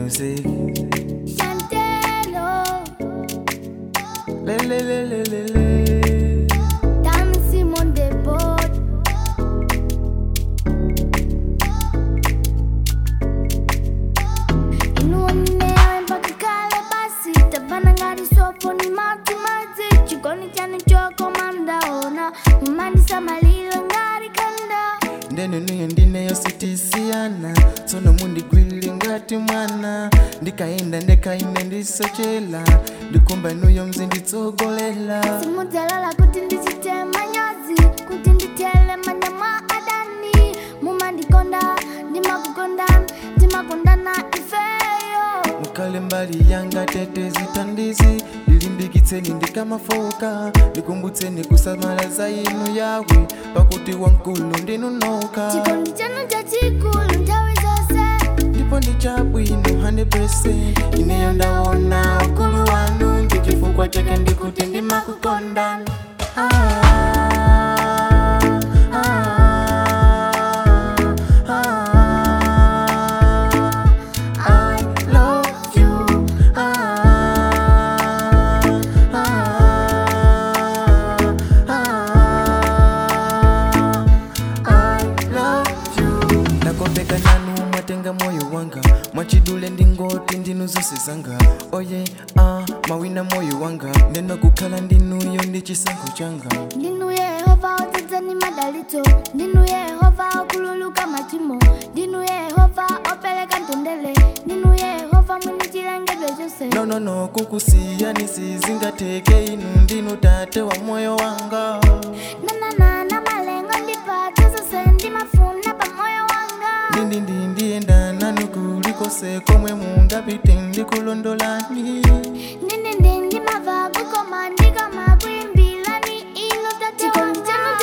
music. Chantelo, Le le le le le le. dancing on the board. Inuonewe mpaka kale basi, tabana ngati sopo ni madzi madzi. Chikoni chanu chokomanda ona, mumandisa malilo ngati kanda. ndeno niyo ndineyo sitisiyana tsono mundigwilile ngati mwana ndikaenda ndekaine ndisochela ndikumba nuyo mzinditsogolela simudzalala kuti ndichite manyazi kuti nditele manja mwa adani mumandikonda ndimakukonda timakondana ifeyo mukale mbali yanga tete zitandizi ndilimbikitseni ndikamafoka ndikumbutseni kusamala za inu yawe pakuti wamkulu ndinunoka chikondi chanu chachikulu nthawi zonse ndipo ndi chabwino 100% ineyo ndaona ukulu wanu ndi chifukwa chake ndikuti ndimakukondani ah, ah, ah, I love you. Ah, ah, I love you. ndakopeka nanu mwatenga moyo wanga mwachidule ndingoti ndinu zonse zanga oye ah, mawina moyo wanga ndeno kukhala ndinuyo ndi chisankho changa ndinu yehova odzadza ni madalitso ndinu yehova okhululuka machimo ndinu yehova opereka mtendere ndinu yehova mwini chilengedwe chonse nonono kukusiyani sizingateke inu ndinu tate wa moyo wanga nananana malengo ndipatsa zonse ndimafuna pa moyo wanga ndindi ndiyenda nanu kulikose komwe mungapite ndikulondolani ndindi ndimava kukoma ndikama kuimbirani inu tati chikondi chanu